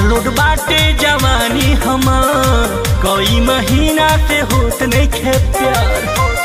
Overload बाटे जवानी हमार कई महीना से होत नहीं खे प्यार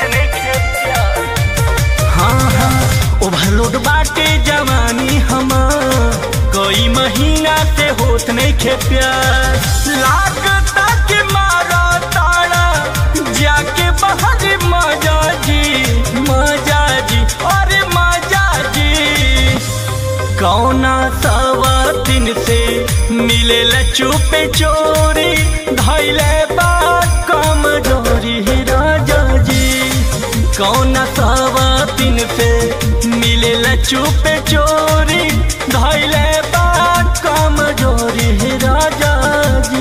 हाँ हाँ ओवरलोड बाटे जवानी हमार कई महीना से होत नहीं खे प्यार लागता के मारा तारा जाके बाहर मजा जी मजा जी अरे मजा जी कौना सवा दिन से मिले चुपे चोरी धैले बात कम जोरी राजा जी कौना सवा दिन से मिले चुपे चोरी धैले बात कम जोरी राजा जी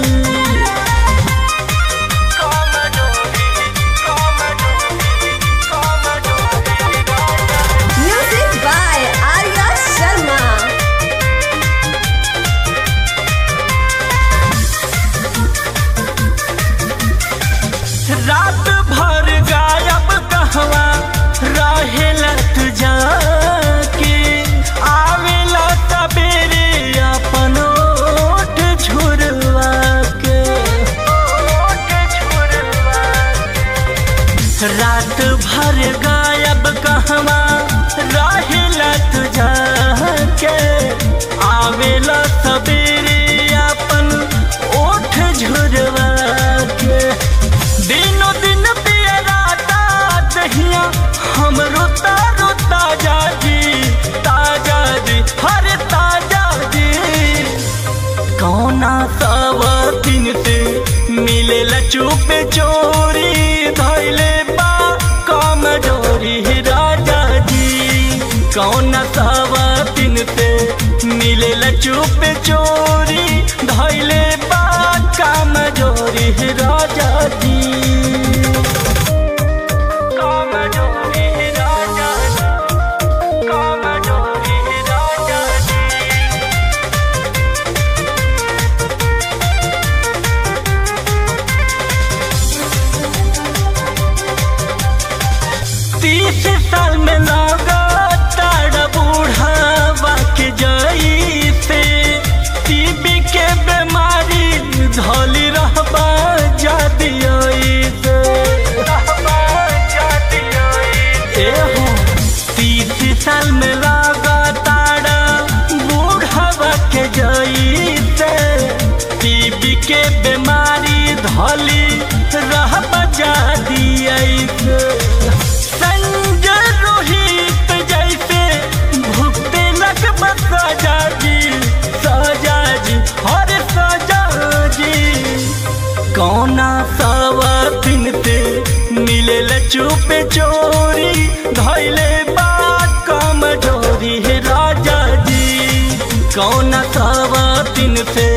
कम जोरी, कम जोरी, कम जोरी राजा जी। Music by Arya Sharma. रात भर गायब कहवा रहेला तू जाके आवेला सबेरे अपन ओठ झुरवा के रात भर गायब कहवा रहेला तू जाके आवेला सबेरे अपन ओठ झुरवा के दिनो दिन पियराता दहिया हम रोता रोता जाजी ताजा जी हरे ताजा जी कौना सब दिन से मिले चुप चोरी धैले बा कम जोरी राजा जी कौना सब दिन से मिले चुप चोरी धैले बा कम जोरी राजा जी कम जोरी राजा जी कम जोरी राजा जी तीस साल में लगा तारा बूढ़ा के जाई से टीबी के बीमारी धोली रहबा जाती से ए हो तीस साल में लगा तारा बूढ़ा के जाई से टीबी के बीमारी धोली रहबा जाती से संजय रोहित जैसे भुगते लग सजा जी सजा जी हर सजा जी कौना सवा दिन से मिले चुप चोरी धैले बात कम जोरी राजा जी कौना सवा दिन से